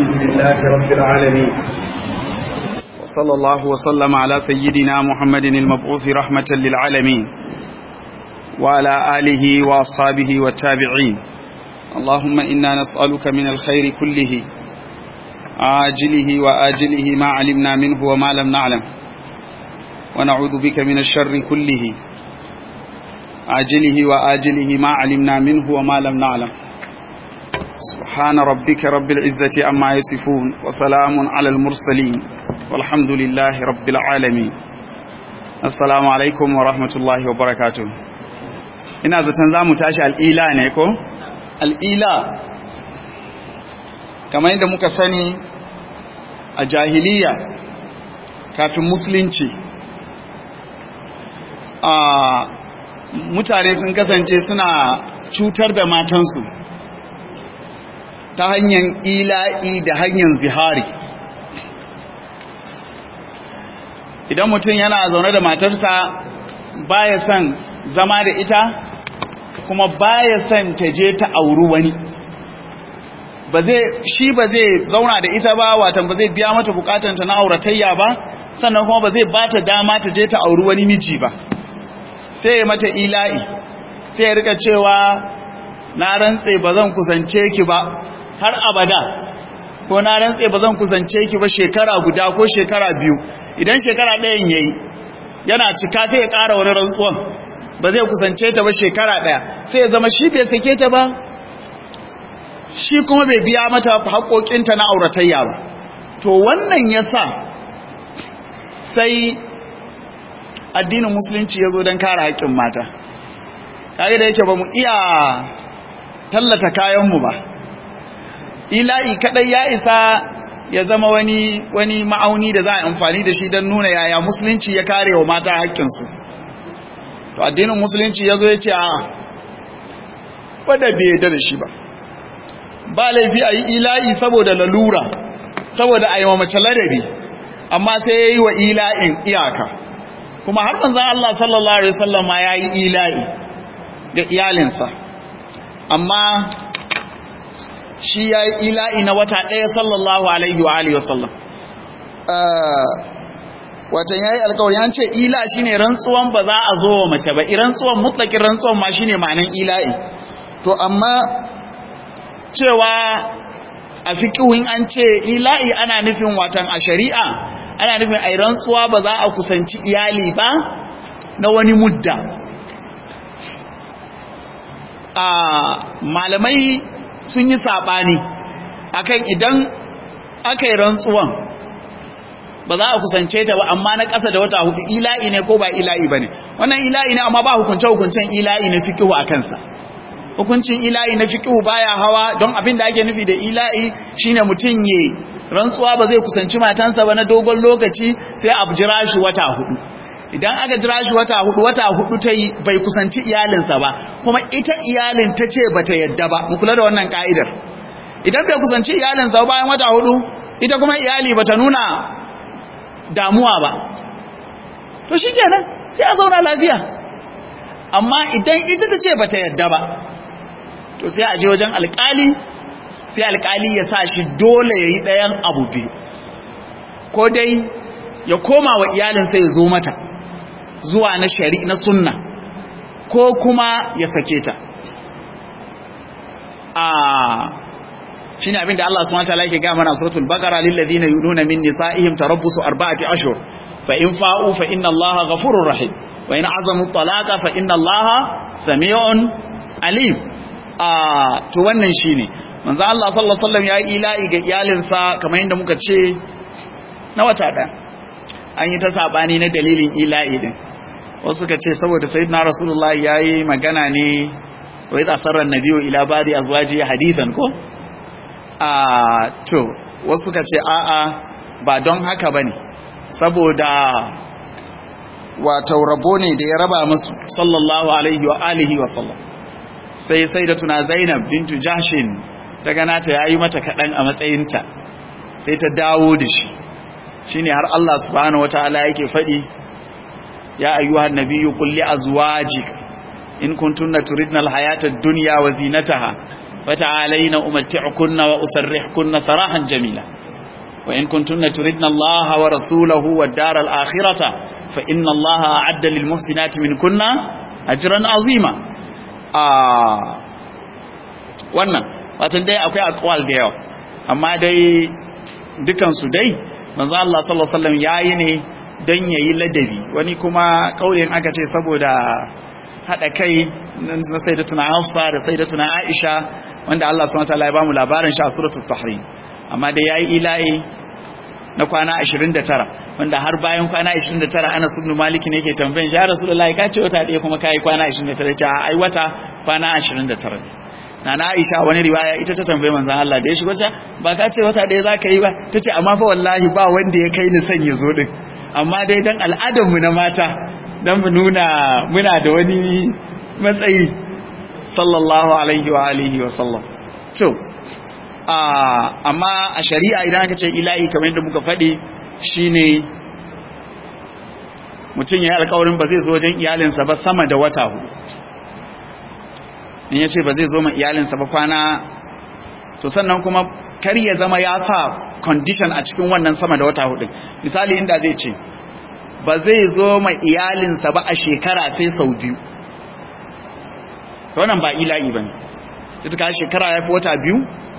الحمد لله رب العالمين وصلى الله وسلم على سيدنا محمد المبعوث رحمة للعالمين وعلى آله وأصحابه والتابعين اللهم إنا نسألك من الخير كله عاجله وآجله ما علمنا منه وما لم نعلم ونعوذ بك من الشر كله عاجله وآجله ما علمنا منه وما لم نعلم سبحان ربك رب العزة أما يصفون وسلام على المرسلين والحمد لله رب العالمين السلام عليكم ورحمة الله وبركاته ina zaton za mu tashi al'ila ne ko? al'ila kamar yadda muka sani a jahiliya kafin musulunci a mutane sun kasance suna cutar da matansu ta hanyar ila'i da hanyar zihari idan mutum yana zaune da matarsa baya son zama da ita kuma baya son ta je ta auri wani ba zai shi ba zai zauna da ita ba watan ba zai biya mata bukatanta na auratayya ba sannan kuma ba zai bata dama ta je ta auri wani miji ba sai ya mata ila'i sai ya rika cewa na rantse ba zan kusance ki ba har abada ko na rantse ba zan kusance ki ba shekara guda ko shekara biyu idan shekara ɗayan yayi yana cika sai ya ƙara wani rantsuwan ba zai kusance ta ba shekara ɗaya sai ya zama shi bai sake ta ba shi kuma bai biya mata haƙoƙinta na auratayya ba to wannan ya sa sai addinin musulunci ya zo don kare haƙƙin mata kage da yake ba mu iya tallata kayanmu ba ila'i kadai ya isa ya zama wani wani ma'auni da za a amfani da shi don nuna yaya musulunci ya kare wa mata haƙƙinsu to addinin musulunci ya zo ya ce a wadda bai yadda da shi ba ba laifi a yi ila'i saboda lalura saboda a yi wa mace ladabi amma sai ya yi wa ila'in iyaka kuma har manzan Allah sallallahu Alaihi wasallam ya yi ila'i ga iyalinsa amma shi ya yi ila'i na wata ɗaya sallallahu Alaihi wa Alaihi wasallam watan ya yi alkawari an ce ila shi ne rantsuwan ba za a zo wa mace ba rantsuwan mutlakin rantsuwan ma shi ne ma'anin ila'i to amma cewa a fiƙihin an ce ila'i ana nufin watan a shari'a ana nufin a rantsuwa ba za a kusanci iyali ba na wani mudda a malamai sun yi saɓani akan idan aka yi rantsuwan ba za a kusance ta ba amma na ƙasa da wata hudu ila'i ne ko ba ila'i ba ne wannan ila'i ne amma ba hukunce-hukuncen ila'i na fikihu a kansa hukuncin ila'i na fikihu baya hawa don abin da ake nufi da ila'i shine mutum ya rantsuwa ba zai kusanci matansa ba na dogon lokaci sai a jira shi wata hudu idan aka jira shi wata hudu wata hudu ta yi bai kusanci iyalinsa ba kuma ita iyalin ta ce ba ta yadda ba mu kula da wannan ka'idar idan bai kusanci iyalinsa bayan wata hudu ita kuma iyali ba ta nuna damuwa ba to shi kenan sai a zauna lafiya amma idan ita ta ce ba ta yadda ba to sai a je wajen alkali sai alkali ya sa shi dole ya yi ɗayan abu biyu ko dai ya koma wa iyalinsa ya zo mata zuwa na shari na sunna ko kuma ya sake ta a shi ne abinda Allah subhanahu wataala yake gaya mana suratul baqara lil ladina yununa min nisaihim tarabbusu arba'ati ashhur fa in fa'u fa inna Allaha ghafurur rahim wa in azamu talaqa fa inna Allaha sami'un alim a to wannan shine manzo Allah sallallahu alaihi wasallam ya yi ila'i ga iyalinsa kamar yadda muka ce na wata ɗaya an yi ta sabani na dalilin ila'i din wasu suka ce saboda sayyidina rasulullahi yayi magana ne wa idza sarra an-nabiyyu ila ba'di azwaji hadithan ko a to wasu suka ce a'a ba don haka bane saboda wato rabo ne da ya raba musu sallallahu alaihi wa alihi wa sallam sai sai da tuna zainab bintu jashin ta gana ta yayi mata kaɗan a matsayinta sai ta dawo da shi shine har Allah subhanahu wataala yake faɗi ya ayyuhan nabiyyu qul li azwajik in kuntunna turidna alhayata ad-dunya wa zinataha fata'alaina umatti'ukunna wa usarrihkunna sarahan jamila wa in kuntunna turidna Allah wa rasulahu wad daral akhirata fa inna Allah a'adda lil muhsinati minkunna ajran azima a wannan watan dai akwai aqwal da yawa amma dai dukan su dai manzo Allah sallallahu alaihi wasallam yayi ne dan yayi ladabi wani kuma kaurin aka ce saboda hada kai na sayyidatuna Hafsa da sayyidatuna Aisha wanda Allah subhanahu wataala ya bamu labarin shi a suratul tahrim amma dai yayi ilahi na kwana 29 wanda har bayan kwana 29 Anas ibn Malik ne yake tambayin ya Rasulullahi ka ce wata ɗaya kuma kai kwana 29 ta ai wata kwana 29 na na Aisha wani riwaya ita ta tambaye manzon Allah da ya shigo ta ba ka ce wata ɗaya zaka yi ba tace amma fa wallahi ba wanda ya kai ni son ya zo din amma dai dan al'adar mu na mata dan mu nuna muna da wani matsayi sallallahu alaihi wa alihi wa sallam to amma a shari'a idan aka ce ilahi kamar yadda muka faɗi shine mutum ya yi alkawarin ba zai zo wajen iyalinsa ba sama da wata hudu in ya ce ba zai zo ma iyalinsa ba kwana to sannan kuma kar ya zama ya sa condition a cikin wannan sama da wata hudu misali inda zai ce ba zai zo ma iyalinsa ba a shekara sai sau biyu to wannan ba ila'i ba ne ta shekara ya fi wata biyu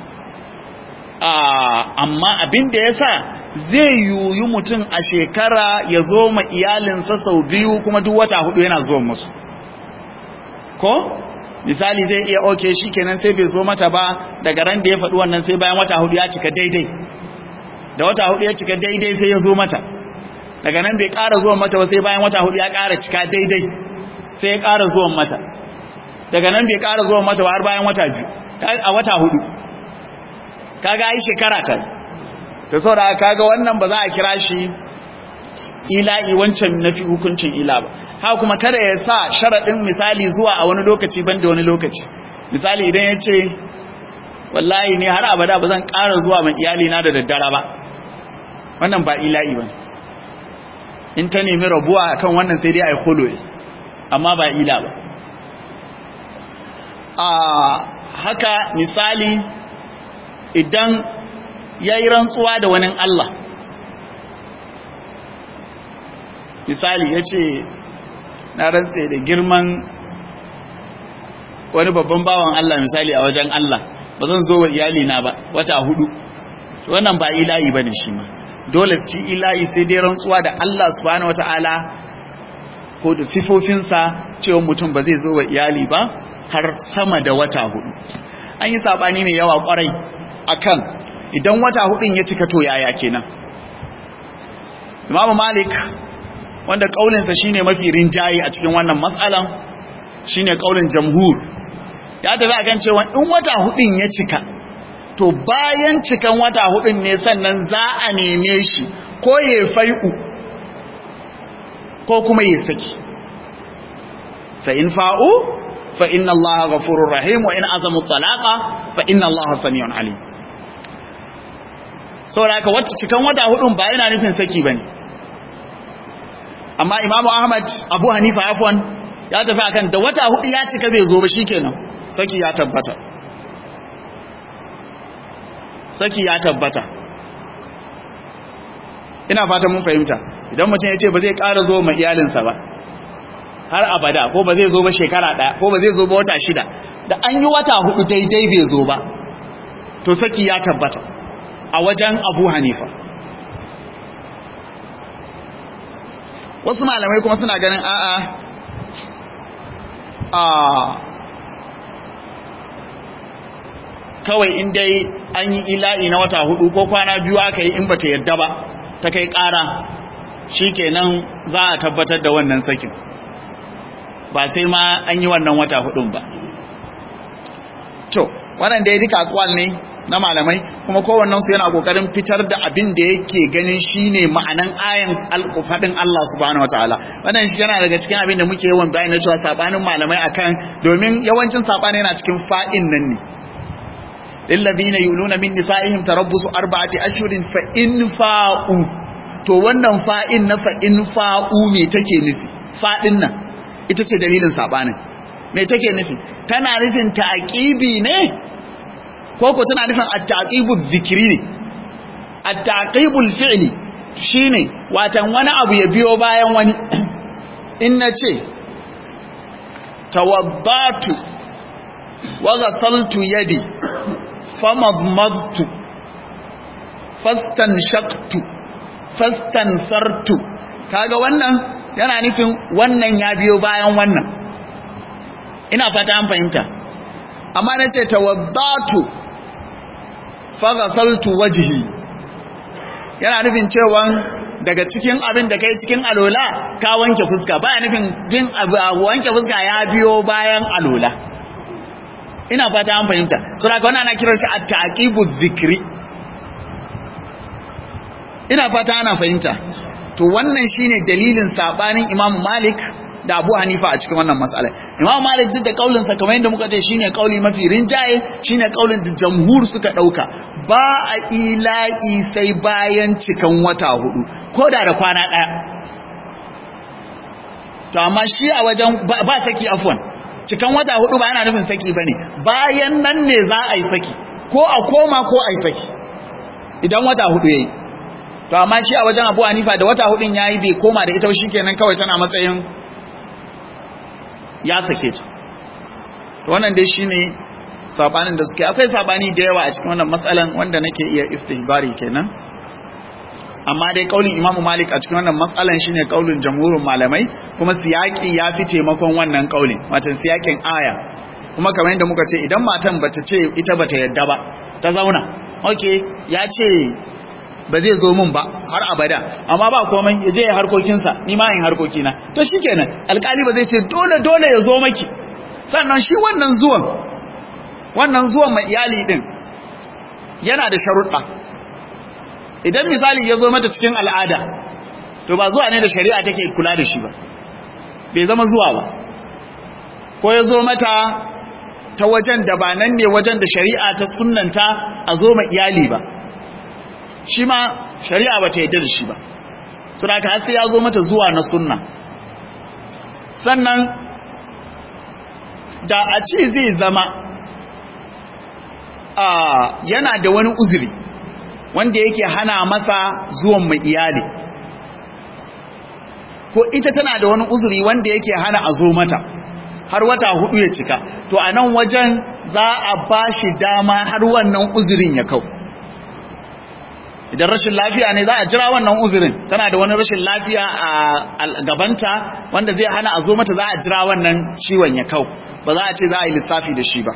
amma abin da ya sa zai yuyu mutum a shekara ya zo ma iyalinsa sau biyu kuma duk wata hudu yana zuwan musu ko misali zai iya oke shi kenan sai bai zo mata ba daga ran da ya faɗi wannan sai bayan wata hudu ya cika daidai da wata hudu ya cika daidai sai ya zo mata daga nan bai ƙara zuwan mata ba sai bayan wata hudu ya ƙara cika daidai sai ya ƙara zuwan mata daga nan bai ƙara zuwan mata ba har bayan wata biyu a wata hudu kaga ai shekara ta to saboda kaga wannan ba za a kira shi ila'i wancan nafi hukuncin ila ba ha kuma kada ya sa sharadin misali zuwa a wani lokaci banda wani lokaci misali idan ya ce wallahi ne har abada ba zan ƙara zuwa mai iyali na da daddara ba wannan ba ila'i ba in ta nemi rabuwa kan wannan sai dai a yi holoye amma ba ila ba a haka misali idan ya yi rantsuwa da wani Allah misali ya ce na rantse da girman wani babban bawan Allah misali a wajen Allah ba zan zo wa iyalina ba wata hudu wannan ba ila'i ba ne shi ma dole ci ila'i sai dai rantsuwa da Allah subhanahu wata'ala ko da sifofinsa cewa mutum ba zai zo wa iyali ba har sama da wata hudu an yi sabani mai yawa kwarai akan idan wata hudun ya cika to yaya kenan Imam Malik wanda kaulinsa shine mafi rinjaye a cikin wannan mas'alan shine kaulin jamhur ya tafi akan cewa in wata hudun ya cika to bayan cikan wata hudun ne sannan za a neme shi ko ya fai'u ko kuma ya saki fa in fa'u fa inna Allah ghafurur rahim wa in azamu talaqa fa inna Allah samiun alim saboda haka wata cikan wata hudun ba yana nufin saki bane amma Imam Ahmad Abu Hanifa afwan ya tafi akan da wata hudu ya cika bai zo ba shikenan saki ya tabbata saki ya tabbata ina fatan mun fahimta idan mutum ya ce ba zai ƙara zo ma iyalinsa ba har abada ko ba zai zo ba shekara ɗaya ko ba zai zo ba wata shida da an yi wata hudu daidai bai zo ba to saki ya tabbata a wajen abu hanifa wasu malamai kuma suna ganin a'a a kawai in dai an yi ila'i na wata hudu ko kwana biyu aka yi in bata yadda ba ta kai ƙara shikenan za a tabbatar da wannan sakin ba sai ma an yi wannan wata hudun ba to wannan da ya duka akwal ne na malamai kuma kowannen su yana kokarin fitar da abin da yake ganin shine ma'anan ayan alƙufadin Allah subhanahu wataala wannan shi yana daga cikin abin da muke yawan bayani na cewa sabanin malamai akan domin yawancin sabani yana cikin fa'in nan ne lillazina yuluna min nisa'ihim tarabbusu arba'ati ashhurin fa in fa'u to wannan fa'in na fa in fa'u me take nufi fa'in nan ita ce dalilin sabanin me take nufi tana nufin ta'aqibi ne ko ko tana nufin at-taqibul zikri ne at-taqibul fi'li shine watan wani abu ya biyo bayan wani in nace tawaddatu wa ghasaltu yadi famadmadtu fastanshaqtu fastansartu kaga wannan yana nufin wannan ya biyo bayan wannan ina fata an fahimta amma nace tawaddatu faghasaltu wajhi yana nufin cewa daga cikin abin da kai cikin alola ka wanke fuska baya nufin bin wanke fuska ya biyo bayan alola ina fata an fahimta so daga wannan ana kiran shi at-taqibu dhikri ina fata ana fahimta to wannan shine dalilin sabanin Imam Malik da Abu Hanifa a cikin wannan mas'ala Imam Malik duk da kaulin sa kamar yadda muka ce shine kauli mafi rinjaye shine kaulin da jamhur suka dauka ba a ila'i sai bayan cikan wata hudu ko da da kwana daya to amma shi a wajen ba saki afwan cikan wata hudu ba yana nufin saki bane bayan nan ne za a yi saki ko a koma ko a yi saki idan wata hudu yayi to amma shi a wajen Abu Hanifa da wata hudun yayi bai koma da ita shikenan kawai tana matsayin ya sake ta to wannan dai shine sabanin da suke akwai sabani da yawa a cikin wannan matsalan wanda nake iya istihbari kenan amma dai kaulin Imam Malik a cikin wannan matsalan shine kaulin jamhurin malamai kuma siyaki ya fi taimakon wannan kaulin wato siyakin aya kuma kamar yadda muka ce idan matan bata ce ita bata yadda ba ta zauna okay ya ce ba zai zo mun ba har abada amma ba komai ya je ya harkokinsa ni ma yin harkokina to shikenan alkali ba zai ce dole dole ya zo maki sannan shi wannan zuwan wannan zuwan mai iyali din yana da sharuɗa idan misali ya zo mata cikin al'ada to ba zuwa ne da shari'a take kula da shi ba bai zama zuwa ba ko ya zo mata ta wajen da ba nan ne wajen da shari'a ta sunnanta a zo ma iyali ba shi ma shari'a ba ta yadda da shi ba su da sai ya zo mata zuwa na sunna sannan da a ce zai zama a yana da wani uzuri wanda yake hana masa zuwan mai iyali ko ita tana da wani uzuri wanda yake hana a zo mata har wata hudu ya cika to a nan wajen za a ba shi dama har wannan uzurin ya kau idan rashin lafiya ne za a jira wannan uzurin tana da wani rashin lafiya a gabanta wanda zai hana a zo mata za a jira wannan ciwon ya kau ba za a ce za a yi lissafi da shi ba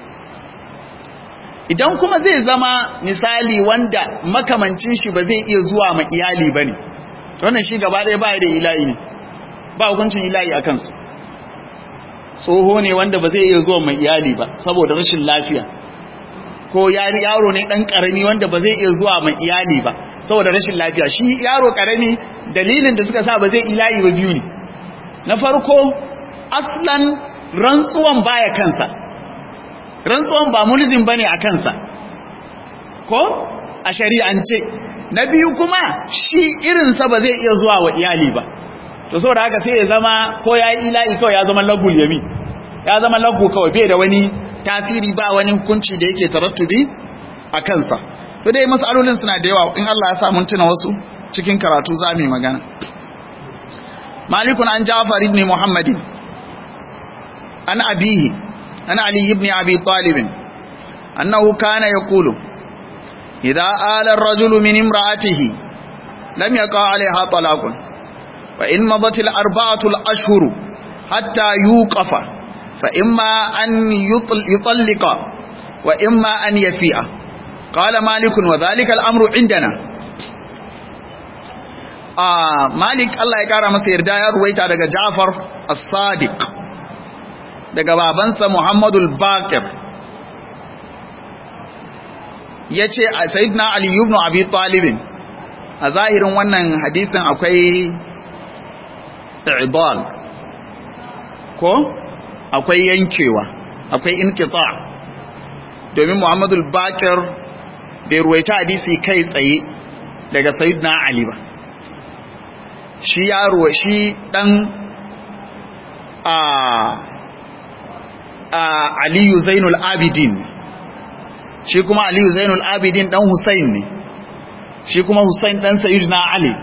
idan kuma zai zama misali wanda makamancin shi ba zai iya zuwa ma iyali ba ne wannan shi gaba ɗaya ba da ila'i ne ba hukuncin ila'i a kansu tsoho ne wanda ba zai iya zuwa mai iyali ba saboda rashin lafiya ko yaro ne dan karami wanda ba zai iya zuwa mai iyali ba saboda rashin lafiya shi yaro karami dalilin da suka sa ba zai ilahi ba biyu ne na farko aslan rantsuwan baya kansa rantsuwan ba mulzim bane a kansa ko a shari'ance na biyu kuma shi irinsa ba zai iya zuwa wa iyali ba to saboda haka sai ya zama ko ya yi ilahi kawai ya zama lagul yami ya zama lagu kawai bai da wani tasiri ba wani hukunci da yake tarattubi a kansa to dai masalolin suna da yawa in Allah ya sa mun tuna wasu cikin karatu za mu magana malikun an jafar ibn muhammadin an abihi an ali ibn abi talib annahu kana yaqulu idza ala ar-rajulu min imra'atihi lam yaqa 'alayha talaqun fa in madat al-arba'atu al-ashhur hatta yuqafa فإما أن يطلق وإما أن يفيء قال مالك وذلك الأمر عندنا آه مالك الله يكارى مسير داير ويتا دقى جعفر الصادق دقى بابنسى محمد الباكر yace sayyidina ali ibn abi talib a zahirin wannan hadisin akwai i'dal ko akwai yankewa akwai inkita domin Muhammadu al-Bakir bai ruwaita hadisi kai tsaye daga Sayyidina Ali ba shi yaro shi dan a a Aliyu Zainul Abidin shi kuma aliyu zainul abidin dan husain ne shi kuma husain dan sayyidina ali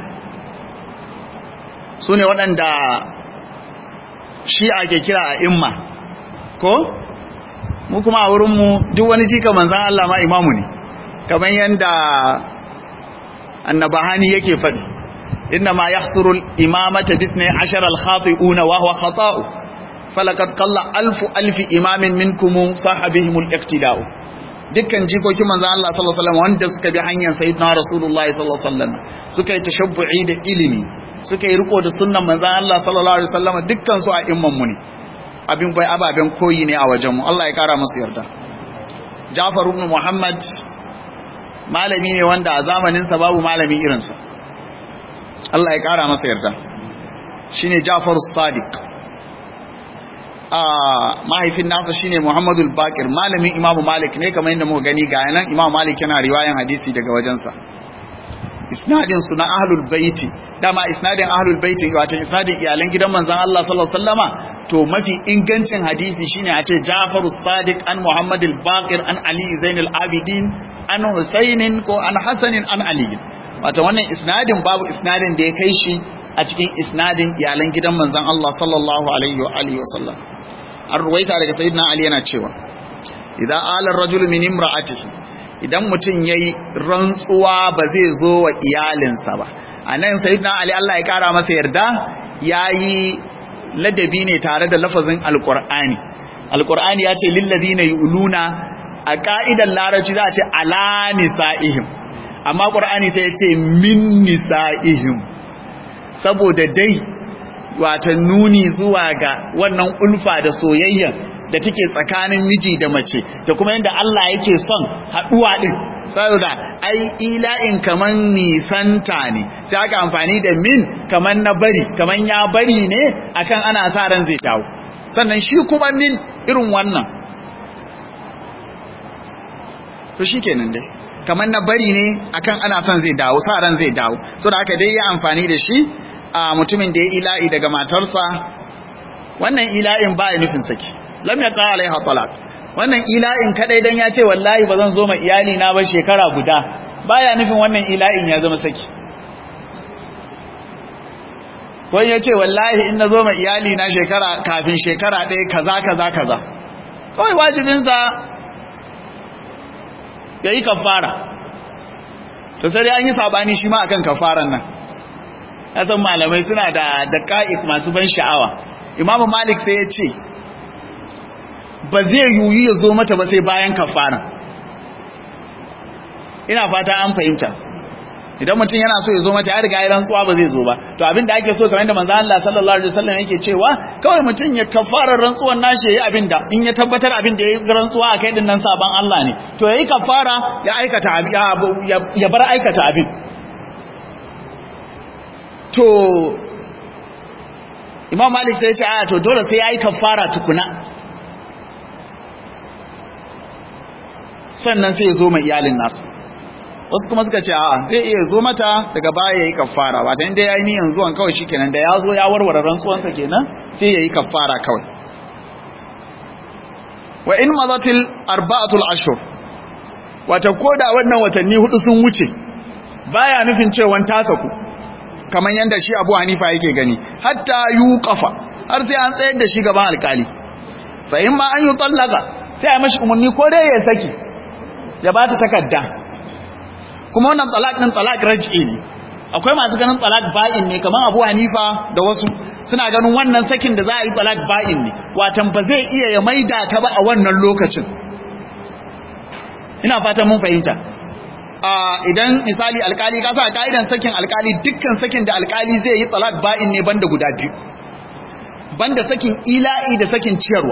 su ne waɗanda shi ake kira a imma ko mu kuma a wurinmu duk wani jika manzan Allah ma imamu ne kamar yadda annabahani yake faɗi inna ma yahsuru al-imamata bi 12 al-khati'una wa huwa khata'u falaqad qalla alfu alfi imamin minkum sahabihim al-iqtida'u dukkan jikokin manzon Allah sallallahu alaihi wasallam wanda suka bi hanyar sayyidina rasulullahi sallallahu alaihi wasallam suka yi tashabbu'i da ilimi suka yi riko da sunnan manzon Allah sallallahu alaihi wasallam dukkan su a imman mu ne abin bai ababen koyi ne a wajen mu Allah ya kara musu yarda Ja'far ibn Muhammad malami ne wanda a zamanin sa babu malami irin sa Allah ya kara masa yarda shine Ja'far as-Sadiq a mahaifin nasa shine Muhammadul Baqir malamin Imam Malik ne kamar yadda muka gani ga yanan Imam Malik yana riwayan hadisi daga wajensa isnadin su na ahlul baiti dama isnadin ahlul baiti wato isnadin iyalan gidan manzon Allah sallallahu alaihi wasallama to mafi ingancin hadisi shine a ce Ja'farus Sadiq an Muhammadul Baqir an Ali Zainul Abidin an Husainin ko an Hasanin an Ali wato wannan isnadin babu isnadin da ya kai shi a cikin isnadin iyalan gidan manzon Allah sallallahu alaihi wa alihi wasallam an ruwaita daga sayyidina Ali yana cewa idan alar rajul min imra'atihi idan mutum yayi rantsuwa ba zai zo wa iyalinsa ba anan sayyidina Ali Allah ya kara masa yarda yayi ladabi ne tare da lafazin alqur'ani alqur'ani ya ce lil ladina yuluna a ka'idar larabci za a ce ala nisaihim amma qur'ani sai ya ce min nisaihim saboda dai wata nuni zuwa ga wannan ulfa da soyayya da take tsakanin miji da mace da kuma yadda Allah yake son haɗuwa ɗin saboda ai ila'in kaman nisanta ne sai aka amfani da min kaman na bari kaman ya bari ne akan ana sa ran zai dawo sannan shi kuma min irin wannan to shi kenan dai kaman na bari ne akan ana son zai dawo sa ran zai dawo saboda aka dai ya amfani da shi a mutumin da ya ila'i daga matarsa wannan ila'in ba ya nufin saki lam ya kawo alaiha talaq wannan ila'in kadai dan ya ce wallahi ba zan zo ma iyali na ba shekara guda baya nufin wannan ila'in ya zama saki ko ya ce wallahi in na zo ma iyali na shekara kafin shekara ɗaya kaza kaza kaza kawai wajibinsa ya yi kafara to sai an yi sabani shi ma akan kafaran nan san malamai suna da daƙa'iq masu ban sha'awa imamu malik sai ya ce ba zai yuyi ya zo mata ba sai bayan kafara ina fata an fahimta idan mutum yana so ya zo mata ya riga ya rantsuwa ba zai zo ba to abin da ake so kamar da manzo Allah sallallahu alaihi wasallam yake cewa kawai mutum ya kafara rantsuwan nashi yayi abin da in ya tabbatar abin da yayi rantsuwa akai din nan saban Allah ne to yayi kafara ya aikata ya bar aikata abin to imam malik sai ya ce a to dole sai ya yi kafara tukuna sannan sai ya zo mai iyalin nasu wasu kuma suka ce a zai iya zo mata daga baya ya yi kafara wata inda ya yi niyan zuwan kawai shi kenan da ya zo ya warware rantsuwansa kenan sai ya yi kafara kawai wa in mazatil arba'atul ashur wata koda wannan watanni hudu sun wuce baya nufin cewa ta saku kamar yadda shi abu hanifa yake gani hatta yi kafa har sai an tsayar da shi gaban alkali fahim ma an yi tsallaka sai a mashi umarni ko dai ya saki ya ba ta takarda kuma wannan talak ɗin talak raj'i ne akwai masu ganin talak ba'in ne kamar abu hanifa da wasu suna ganin wannan sakin da za a yi talak ba'in ne watan ba zai iya ya maida ta ba a wannan lokacin ina fatan mun fahimta idan misali alkali ka sa ka'idan sakin alkali dukkan sakin da alkali zai yi talak ba'in ne banda guda biyu banda sakin ila'i da sakin ciyarwa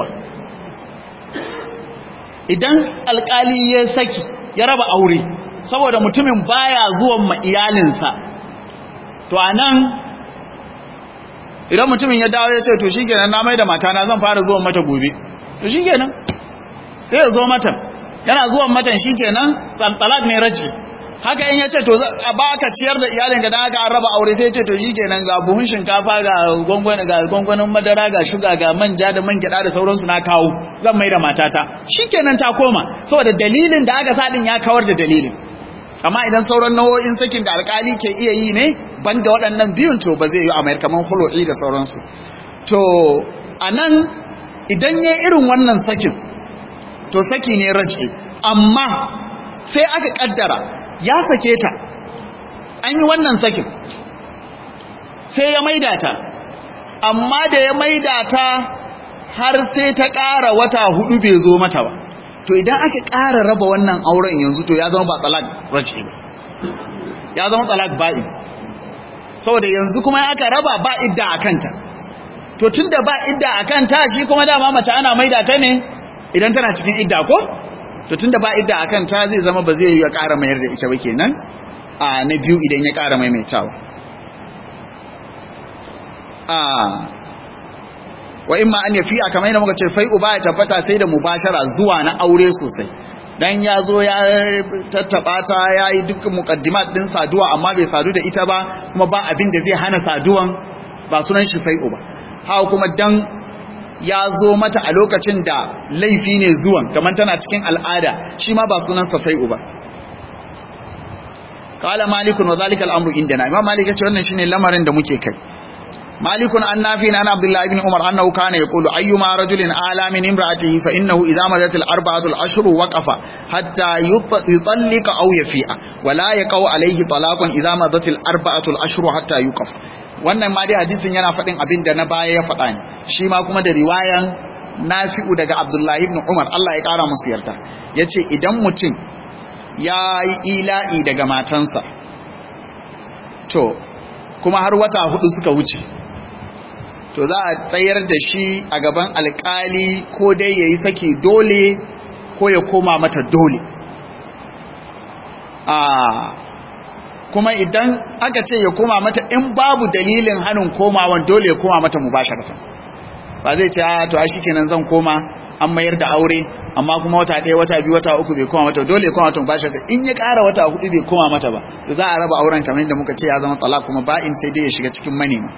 idan alkali ya saki ya raba aure saboda mutumin baya zuwan ma iyalinsa to anan idan mutumin ya dawo ya ce to shikenan na mai da matana zan fara zuwan mata gobe to shikenan sai ya zo mata yana zuwan matan shikenan talak ne raji haka in yace to ba ka ciyar da iyalinka dan haka an raba aure sai yace to shikenan ga buhun shinkafa ga gwangwani ga gwangwanin madara ga shuga ga manja da man gyada da sauransu na kawo zan mai da matata shikenan ta koma saboda dalilin da aka sa din ya kawar da dalilin amma idan sauran nau'o'in sakin da alkali ke iya yi ne banda waɗannan biyun to ba zai yi amayar kamar hulo'i da sauransu to anan idan ya irin wannan sakin to saki ne raj'i amma sai aka kaddara ya sake ta an yi wannan sakin sai ya maida ta amma da ya maida ta har sai ta ƙara wata hudu bai zo mata ba to idan aka ƙara raba wannan auren yanzu to ya zama ba talak race ba ya zama talak ba'i saboda yanzu kuma aka raba ba idda a kanta to tunda ba idda a kanta shi kuma dama mace ana maida ta ne idan tana cikin idda ko to tunda ba idda akan ta zai zama ba zai yi ya ƙara mayar da ita ba kenan a na biyu idan ya ƙara maimaitawa a wa imma an yafi a kamar yadda muka ce fai uba ya tabbata sai da mubashara zuwa na aure sosai dan ya zo ya tattaba ta ya yi dukkan muqaddimat din saduwa amma bai sadu da ita ba kuma ba abin da zai hana saduwan ba sunan shi fai uba haka kuma dan ya zo mata a lokacin da laifi ne zuwan kamar tana cikin al'ada shi ma ba sunan safai'u ba kala malikun wa zalika al'amru indana imam malik yace wannan shine lamarin da muke kai malikun an nafi na abdullah ibn umar annahu kana yaqulu ayyuma rajulin ala min imra'atihi fa innahu idza madat al-arba'atu al-ashhur waqafa hatta yutallika aw yafi'a wa la yaqau alayhi talaqun idza madat al-arba'atu al-ashhur hatta yuqaf wannan ma dai hadisin yana faɗin abin da na baya ya faɗa ne shi ma kuma da riwayan nafi'u daga abdullahi ibn umar Allah ya ƙara musu yarda ya ce idan mutum ya yi ila'i daga matansa to kuma har wata hudu suka wuce to za a tsayar da shi a gaban alƙali ko dai ya yi saki dole ko ya koma mata dole kuma idan aka ce ya koma mata in babu dalilin hannun komawan dole ya koma mata mubasharatan ba zai ce to ai shikenan zan koma an mayar da aure amma kuma wata ɗaya wata biyu wata uku bai koma mata dole ya koma mata mubasharatan in ya ƙara wata hudu bai koma mata ba to za a raba auren kamar yadda muka ce ya zama talak kuma ba'in sai dai ya shiga cikin manema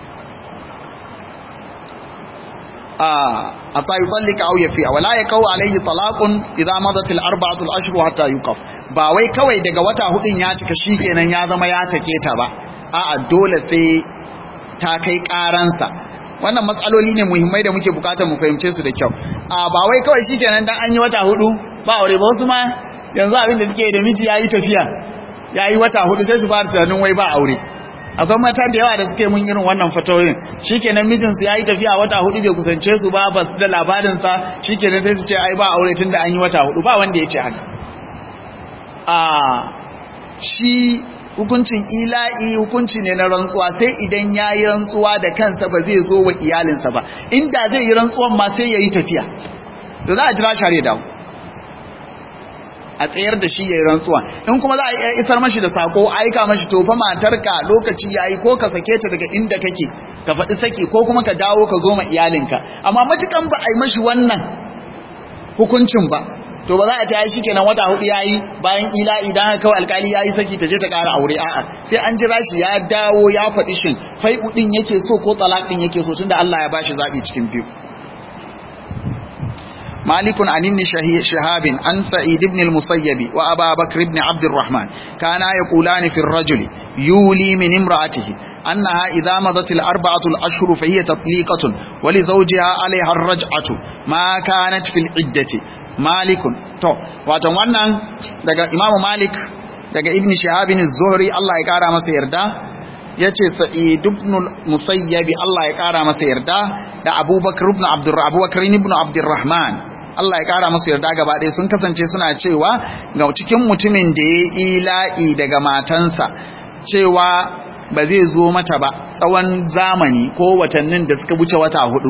a ta yi tsallika au ya fiya wala ya kawo alaihi talakun idan mazatil arba'atul ashru hatta yuqaf ba wai kawai daga wata hudun ya cika shikenan ya zama ya take ta ba a'a dole sai ta kai karansa wannan matsaloli ne muhimmai da muke bukatar mu fahimce su da kyau a ba wai kawai shikenan dan an yi wata hudu ba aure ba wasu ma yanzu abin da suke da miji yayi tafiya yayi wata hudu sai su fara tunanin wai ba aure akwai mata da yawa da suke mun irin wannan fatoyin shikenan mijinsu yayi tafiya wata hudu bai kusance su ba ba su da labarin sa shikenan sai su ce ai ba aure tunda an yi wata hudu ba wanda ya ce haka a shi hukuncin ila'i hukunci ne na rantsuwa sai idan ya yi rantsuwa da kansa ba zai zo wa iyalinsa ba inda zai yi rantsuwan ma sai ya yi tafiya da za a jira share dawo a tsayar da shi ya yi rantsuwa in kuma za a iya isar mashi da sako aika mashi tofa matarka lokaci ya yi ko ka sake ta daga inda kake ka faɗi saki ko kuma ka dawo ka zo ma iyalinka amma matukan ba a yi mashi wannan hukuncin ba to ba za a ta yi shikenan wata hudu yayi bayan ila idan haka kawai alkali yayi saki ta je ta ƙara aure a'a sai an jira shi ya dawo ya faɗi shin fai din yake so ko talaq din yake so tunda Allah ya bashi zabi cikin biyu مالك عن ابن شهاب عن سعيد بن المسيب وأبا بكر بن عبد الرحمن كانا يقولان في الرجل يولي من امرأته أنها إذا مضت الأربعة الأشهر فهي تطليقة ولزوجها عليها الرجعة ما كانت في العدة malikun to wato wannan daga imamu malik daga ibn shahabin zuhri Allah ya kara masa yarda yace sa'id ibn musayyib Allah ya kara masa yarda da abubakar ibn abdur abubakar ibn abdurrahman Allah ya kara masa yarda gaba ɗaya sun kasance suna cewa ga cikin mutumin da ya ila'i daga matansa cewa ba zai zo mata ba tsawon zamani ko watannin da suka wuce wata hudu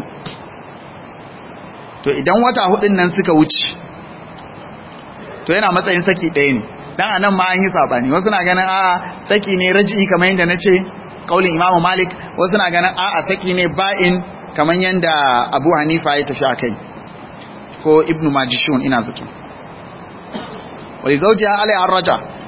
to idan wata hudun nan suka wuce to yana matsayin saki ɗaya ne dan anan ma an yi sabani wasu na ganin a'a saki ne raji'i kamar yadda nace kaulin imamu malik wasu na ganin a'a saki ne ba'in kamar yadda abu hanifa ya tafi akai ko ibnu majishun ina zato wali zawjiha alai arraja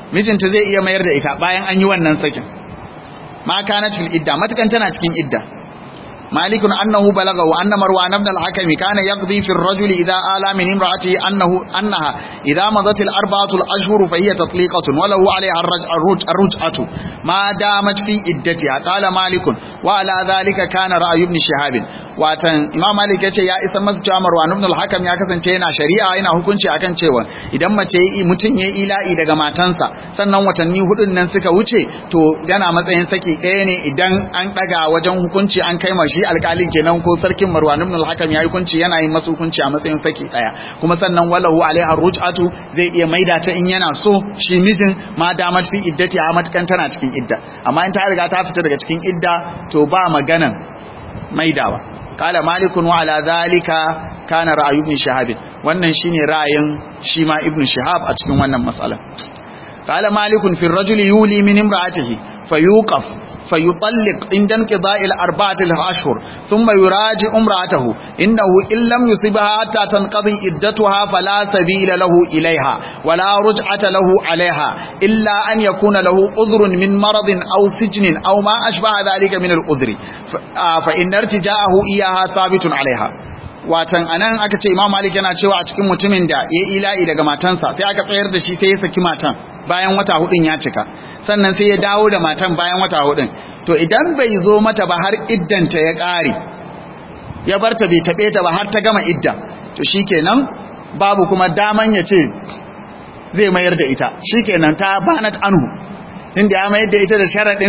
mijinta zai iya mayar da ita bayan an yi wannan sakin ma kanat fil idda matakan tana cikin idda مالك أنه بلغه أن مروان بن الحكم كان يقضي في الرجل إذا آلى من امرأته أنه أنها إذا مضت الأربعة الأشهر فهي تطليقة وله عليها الرجعة ما دامت في إدتها قال مالك وعلى ذلك كان رأي ابن شهاب watan imam malik ya ce ya isa masu cewa marwan ibn al-hakam ya kasance yana shari'a yana hukunci akan cewa idan mace yi mutun ya ila'i daga matansa sannan watanni hudun nan suka wuce to yana matsayin saki ɗaya ne idan an daga wajen hukunci an kai mashi alƙalin kenan ko sarkin marwan ibn al-hakam ya hukunci yana yin masa hukunci a matsayin saki ɗaya kuma sannan walahu alaiha ruj'atu zai iya maida ta in yana so shi mijin ma damat fi iddati a matukan tana cikin idda amma in ta riga ta fita daga cikin idda to ba maganan maidawa kala malikun wa ala zalika kana ra'ayu ibn shahab wannan shine ra'ayin shi ma ibn shahab a cikin wannan matsala kala malikun fi rajuli yuli min imra'atihi fayuqaf fayutalliq inda inqida'i al-arba'ati al-ashhur thumma yuraji imra'atahu innahu in lam yusibha hatta tanqadi iddatuha fala sabila lahu ilayha wala ruj'ata lahu 'alayha illa an yakuna lahu udhrun min maradin aw sijnin aw ma ashbaha dhalika min al-udhri fa in irtija'ahu iyaha thabitun 'alayha watan anan aka ce imam malik yana cewa a cikin mutumin da ya ila'i daga matansa sai aka tsayar da shi sai ya saki matan bayan wata hudun ya cika sannan sai ya dawo da matan bayan wata hudun to idan bai zo mata ba har iddanta ya ƙare ya barta bai taɓe ta ba har ta gama idda to shikenan babu kuma daman ya ce zai mayar da ita shikenan ta banat anhu tunda ya mayar da ita da sharaɗin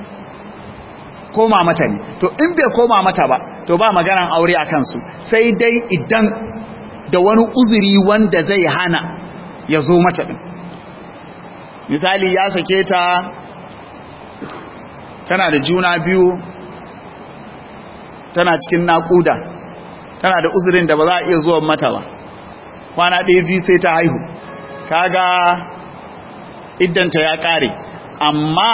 koma mata ne to in bai koma mata ba to ba maganan aure a kansu sai dai idan da wani uzuri wanda zai hana ya zo mata ɗin misali ya sake ta tana da juna biyu tana cikin naƙuda tana da uzurin da ba za a iya zuwa mata ba kwana ɗaya biyu sai ta haihu kaga iddanta ya ƙare amma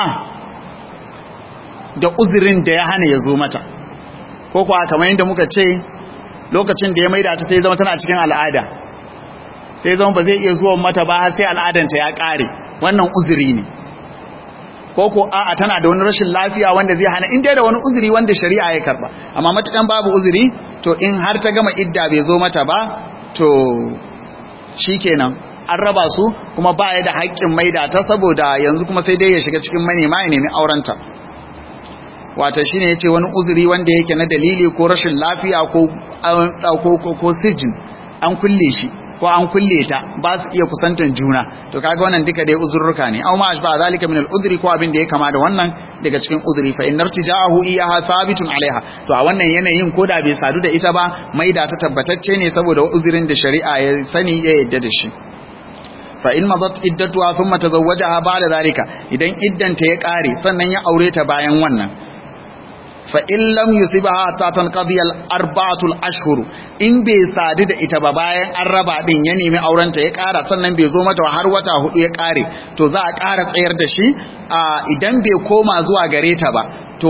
da uzurin da ya hana ya zo mata ko kuwa kamar yadda muka ce lokacin da ya maida ta sai zama tana cikin al'ada sai zama ba zai iya zuwa mata ba har sai al'adanta ya ƙare wannan uzuri ne ko ko a'a tana da wani rashin lafiya wanda zai hana in dai da wani uzuri wanda shari'a ya karba amma matukan babu uzuri to in har ta gama idda bai zo mata ba to shikenan an raba su kuma ba ya da haƙƙin maida ta saboda yanzu kuma sai dai ya shiga cikin manema ya nemi aurenta wata shine yace wani uzuri wanda yake na dalili ko rashin lafiya ko ko ko sijin an kulle shi ko an kulle ta ba su iya kusantan juna to kaga wannan duka dai uzurruka ne aw ma ashba zalika min al-udhri ko abin da ya kama da wannan daga cikin uzuri fa innar tijaahu iyaha thabitun alaiha to a wannan yanayin ko da bai sadu da ita ba maida ta tabbatacce ne saboda uzurin da shari'a ya sani ya yadda da shi fa in madat iddatuha thumma tazawwajaha ba'da zalika idan iddanta ya kare sannan ya aure ta bayan wannan fa in lam yusibaha ta tanqadi al arba'atul ashhur in bai sadu da ita ba bayan an raba din ya nemi aurenta ya ƙara sannan bai zo mata har wata hudu ya ƙare to za a ƙara tsayar da shi idan bai koma zuwa gare ta ba to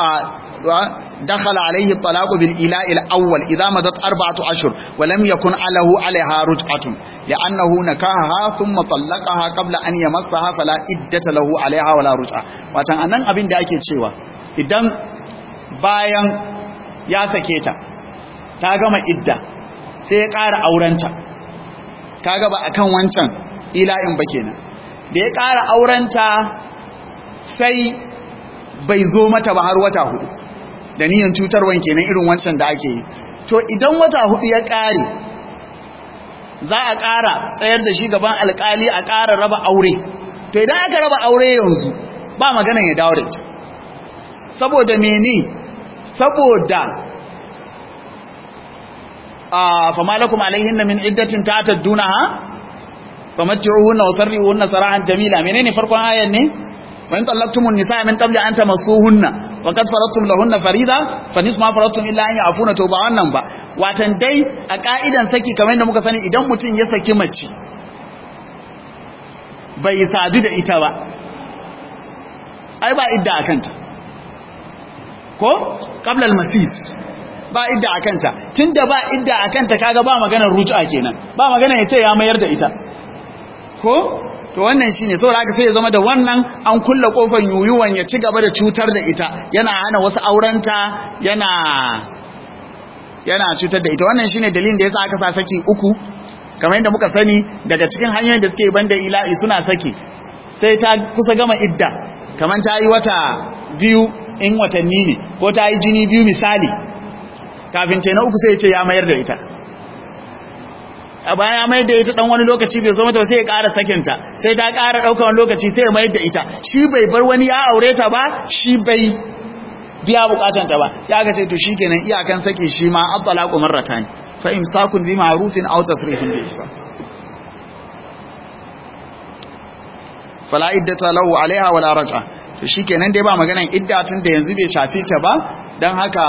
dakhala alayhi talaqu bil ila'i al awwal idza madat arba'atu ashhur wa lam yakun alahu alaiha ruj'atun li'annahu nakaha thumma talaqaha qabla an yamassaha fala iddata lahu alaiha wala ruj'a watan anan abin da ake cewa idan bayan ya sake ta ta gama idda sai ya ƙara aurenta kaga ba akan wancan ila'in ba kenan da ya ƙara aurenta sai bai zo mata ba har wata hudu da niyan cutarwan kenan irin wancan da ake yi to idan wata hudu ya ƙare za a ƙara tsayar da shi gaban alƙali a ƙara raba aure to idan aka raba aure yanzu ba maganan ya dawo da ita saboda mene saboda a famalakum alaihinna min iddatin ta'taddunaha famatti'uhunna wasarrihuhunna sarahan jamila menene farkon ayan ne wa in tallaqtumun nisaa min qabli an tamassuhunna wa qad faradtum lahunna farida fa nisfu ma faradtum illa an ya'funa to ba wannan ba watan dai a ka'idan saki kamar yadda muka sani idan mutum ya saki mace bai sadu da ita ba ai ba idda akanta ko qabla al-masis ba idda akanta tunda ba idda akanta kaga ba maganar rujua kenan ba magana yace ya mayar da ita ko to wannan shine saboda haka sai ya zama da wannan an kulle kofar yuyuwan ya ci gaba da cutar da ita yana hana wasu aurenta yana yana cutar da ita wannan shine dalilin da yasa aka sa saki uku kamar yadda muka sani daga cikin hanyoyin da suke banda ila'i suna saki sai ta kusa gama idda kamar ta yi wata biyu in watanni ne ko ta yi jini biyu misali kafin ta na uku sai ya ce ya mayar da ita a baya ya mayar da ita dan wani lokaci bai zo mata sai ya ƙara sakinta sai ta ƙara ɗaukar wani lokaci sai ya mayar da ita shi bai bar wani ya aure ta ba shi bai biya bukatanta ba ya ga ce to shikenan iyakan saki shi ma at-talaqu marratan fa imsakun bi ma'rufin aw tasrihun bi ihsan fala iddata lahu alaiha wala raj'a to shikenan dai ba maganan idda tun da yanzu bai shafe ta ba dan haka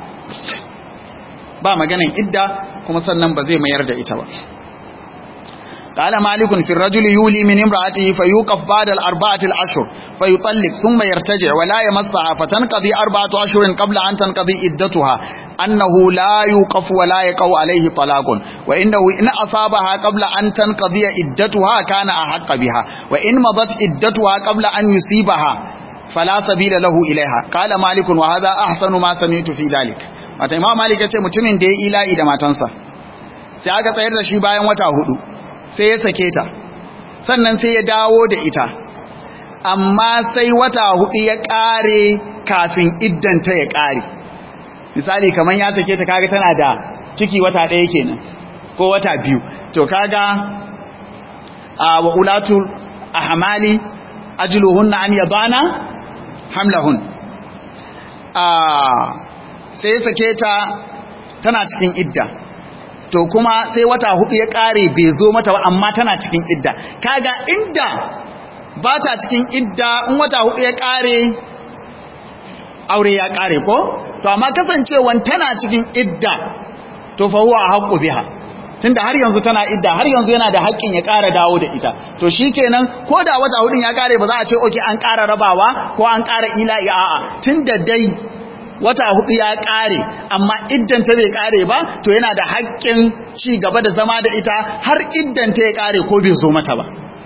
ba maganan idda kuma sannan ba zai mayar da ita ba قال مالك في الرجل يولي من امرأته فيوقف بعد الأربعة الأشهر فيطلق ثم يرتجع ولا يمسها فتنقضي أربعة أشهر قبل أن تنقضي إدتها أنه لا يوقف ولا يقع عليه طلاق وإنه إن أصابها قبل أن تنقضي إدتها كان أحق بها وإن مضت إدتها قبل أن يصيبها فلا سبيل له إليها قال مالك وهذا أحسن ما سمعت في ذلك wata imam malik ya ce mutumin da ya ila'i da matansa sai aka tsayar da shi bayan wata hudu sai ya sake ta sannan sai ya dawo da ita amma sai wata hudu ya kare kafin iddanta ya kare misali kamar ya sake ta kaga tana da ciki wata ɗaya kenan ko wata biyu to kaga a wa ulatul ahmali ajluhunna an yadana hamlahun a sai ya sake ta tana cikin idda to kuma sai wata hudu ya kare bai zo mata ba amma tana cikin idda kaga inda ba ta cikin idda in wata hudu ya kare aure ya kare ko to amma kasancewan tana cikin idda to fa huwa haqqu biha tunda har yanzu tana idda har yanzu yana da haƙƙin ya ƙara dawo da ita to shikenan ko da wata hudun ya kare ba za a ce okay an ƙara rabawa ko an ƙara ila'i a'a tunda dai wata hudu ya kare amma iddanta bai kare ba to yana da haƙƙin ci gaba da zama da ita har iddanta ya kare ko bai zo mata ba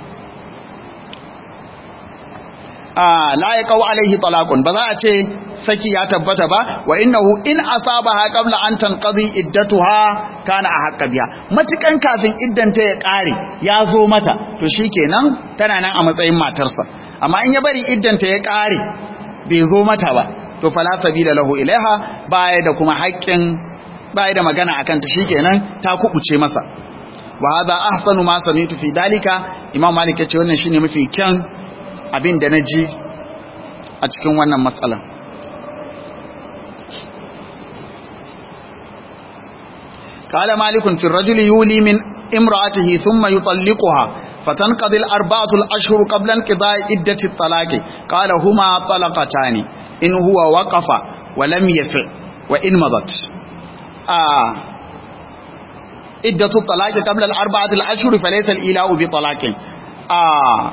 a la ya kawo alaihi talaqun ba za a ce saki ya tabbata ba wa innahu in asabaha qabla an tanqadi iddatuha kana ahqqa biha matukan kafin iddanta ya kare ya zo mata to shikenan tana nan a matsayin matarsa amma in ya bari iddanta ya kare bai zo mata ba to fala sabila lahu ilaiha baya da kuma haƙƙin baya da magana akan ta shikenan ta kubuce masa wa hadha ahsanu ma sami'tu fi dalika imam malik yace wannan shine mafi kyan abin da naji a cikin wannan matsala قال مالك في الرجل يولي من امرأته ثم يطلقها فتنقضي الأربعة الأشهر قبل انقضاء عدة الطلاق قال هما طلقتان in huwa waqafa wa lam yafi wa in madat ah iddatu talaqi qabla al-arba'ati al-ashhur falaysa al-ila'u bi talaqin ah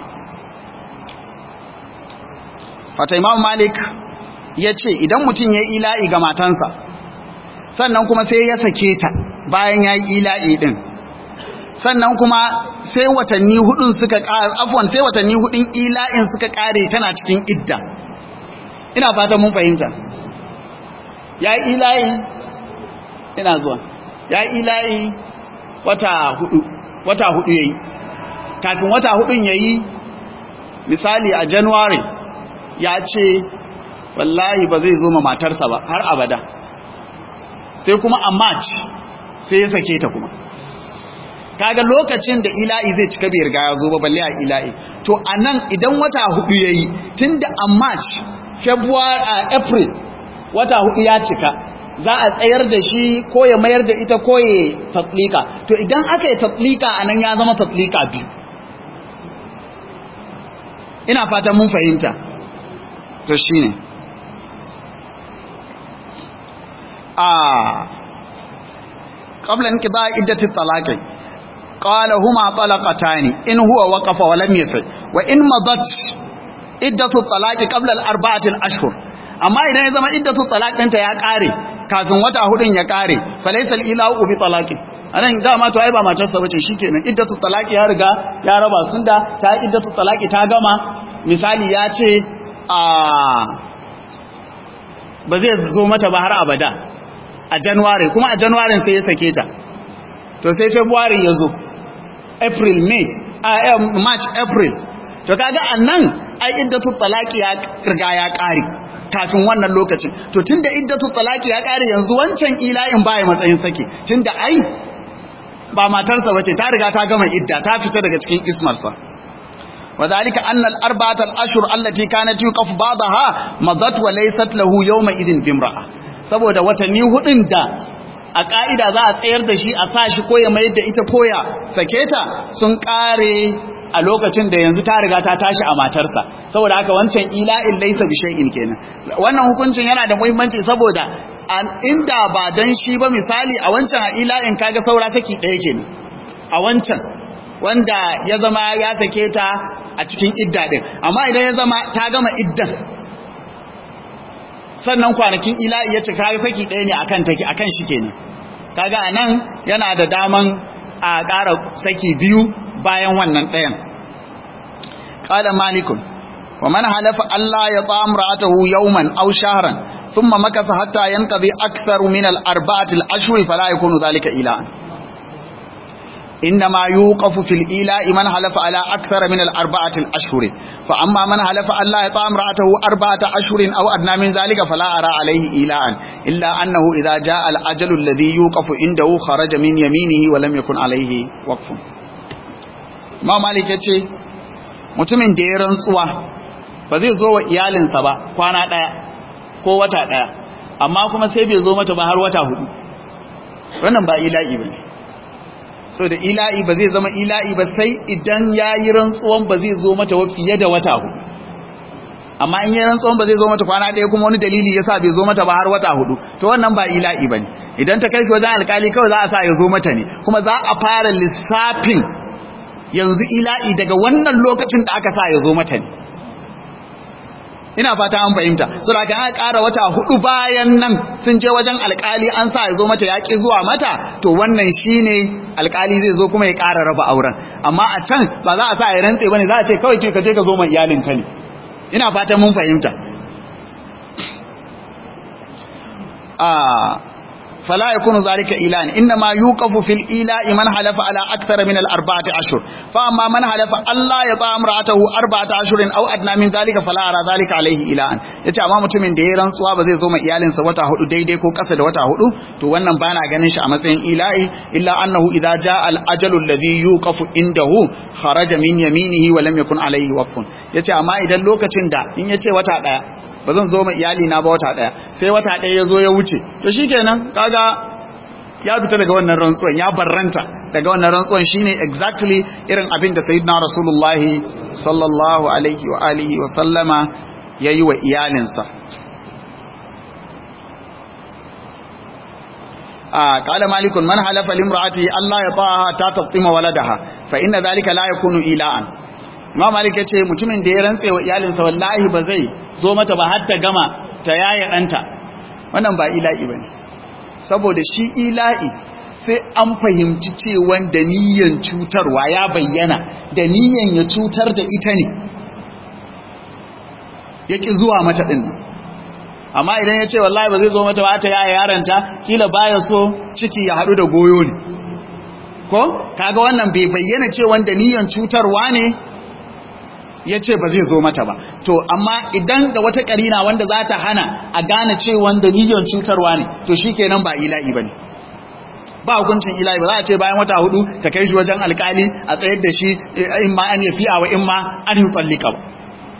wata imam malik yace idan mutun yayi ila'i ga matansa sannan kuma sai ya sake ta bayan yayi ila'i din sannan kuma sai watanni hudun suka ƙara afwan sai watanni hudun ila'in suka kare tana cikin idda ina fatan mun fahimta ya yi ila'i ina zuwa ya yi ila'i wata hudu wata hudu ya yi kafin wata hudun ya yi misali a january ya ce wallahi ba zai zo ma matarsa ba har abada sai kuma a march sai ya sake ta kuma kaga lokacin da ila'i zai cika bai riga ya zo ba balle a ila'i to anan idan wata hudu yayi tunda a march february a april wata hudu ya cika za a tsayar da shi ko ya mayar da ita ko ya tatlika to idan aka yi tatlika anan ya zama tatlika biyu ina fatan mun fahimta to shine a qabla inqida'i iddati talaqi qala huma talaqatani in huwa waqafa wa lam yafi wa in madat iddatu talaqi qabla al-arba'ati al-ashhur amma idan ya zama iddatu talaq ɗinta ya kare kafin wata hudun ya kare falaysa al-ilahu bi talaqi anan dama to ai ba matarsa bace shikenan iddatu talaqi ya riga ya raba sun da ta iddatu talaqi ta gama misali ya ce a ba zai zo mata ba har abada a january kuma a january sai ya sake ta to sai february ya zo april may a march april to kaga annan ai iddatu talaqi ya riga ya kare kafin wannan lokacin to tunda iddatu talaqi ya kare yanzu wancan ila'in baya matsayin sake tunda ai ba matarsa bace ta riga ta gama idda ta fita daga cikin ismarsa وذلك أن الأربعة الأشهر التي كانت يوقف بعضها مضت وليست له يومئذ بامرأة saboda watanni hudun da a ka'ida za a tsayar da shi a sa shi ko ya mayar da ita koya sake ta sun kare a lokacin da yanzu ta riga ta tashi a matarsa saboda haka wancan ila'in laisa bi shay'in kenan wannan hukuncin yana da muhimmanci saboda inda ba dan shi ba misali a wancan a ila'in kaga saura saki ɗaya kenan a wancan wanda ya zama ya sake ta a cikin idda din amma idan ya zama ta gama iddan sannan kwanakin ila'i ya ce kaga saki ɗaya ne akan take akan shi kenan kaga anan yana da daman a ƙara saki biyu bayan wannan ɗayan qala malikun wa man halafa alla yata'am ra'atahu yawman aw shahran thumma makatha hatta yanqadi aktharu min al-arba'ati al-ashhur fala yakunu dhalika ila'an إنما يوقف في الإيلاء من حلف على أكثر من الأربعة الأشهر فأما من حلف أن لا يطعم رأته أربعة أشهر أو أدنى من ذلك فلا أرى عليه إيلاء إلا أنه إذا جاء الأجل الذي يوقف عنده خرج من يمينه ولم يكن عليه وقف ما مالك يتشي mutumin da ya rantsuwa ba zai zo wa iyalinsa ba kwana ɗaya ko wata ɗaya amma kuma sai bai zo mata ba har wata hudu wannan ba ila'i ba ne so da ila'i ba zai zama ila'i ba sai idan ya yi rantsuwan ba zai zo mata fiye da wata hudu amma in yi rantsuwan ba zai zo mata kwana ɗaya kuma wani dalili ya sa bai zo mata ba har wata hudu to wannan ba ila'i ba ne idan ta kai shi wajen alkali kawai za a sa ya zo mata ne kuma za a fara lissafin yanzu ila'i daga wannan lokacin da aka sa ya zo mata ne ina fata an fahimta so da kan ƙara wata hudu bayan nan sun je wajen alkali an sa ya zo mata yaƙi zuwa mata to wannan shine alkali zai zo kuma ya ƙara raba auren amma a can ba za a sa ya rantse bane za a ce kawai ke ka je ka zo mai iyalin ka ne ina fata mun fahimta a فلا يكون ذلك إيلان إنما يوقف في الإيلاء من حلف على أكثر من الأربعة أشهر فأما من حلف ألا يطاع امرأته أربعة أشهر أو أدنى من ذلك فلا أرى ذلك عليه إيلان yace amma mutumin da ya rantsuwa ba zai zo ma iyalinsa wata hudu daidai ko kasa da wata hudu to wannan bana ganin shi a matsayin ila'i illa annahu idza jaa al ajalu alladhi yuqafu indahu kharaja min yaminihi wa lam yakun alayhi waqfun yace amma idan lokacin da in yace wata daya ba zan zo ma iyali na ba wata daya sai wata daya ya zo ya wuce to shikenan kaga ya fita daga wannan rantsuwan ya barranta daga wannan rantsuwan shine exactly irin abin da sayyidina rasulullahi sallallahu alaihi wa alihi wa sallama yayi wa iyalinsa a qala malikun man halafa limraati alla yataha ta taqtima waladaha fa inna dhalika la yakunu ila'an Imam Malik ya ce mutumin da ya rantse wa iyalinsa wallahi ba zai zo mata ba har ta gama ta yaya ɗanta wannan ba ila'i ba ne saboda shi ila'i sai an fahimci cewa da niyan cutarwa ya bayyana da niyan ya cutar da ita ne ya ƙi zuwa mata ɗin amma idan ya ce wallahi ba zai zo mata ba ta yaya yaranta kila baya so ciki ya haɗu da goyo ne ko kaga wannan bai bayyana cewa da niyan cutarwa ne ya ce ba zai zo mata ba to amma idan da wata karina wanda za ta hana a gane cewa dalilin cutarwa ne to shi kenan ba ila'i ba ne ba hukuncin ila'i ba za a ce bayan wata hudu ta kai shi wajen alkali a tsayar da shi in ma an yafi wa in ma an yi tsallika ba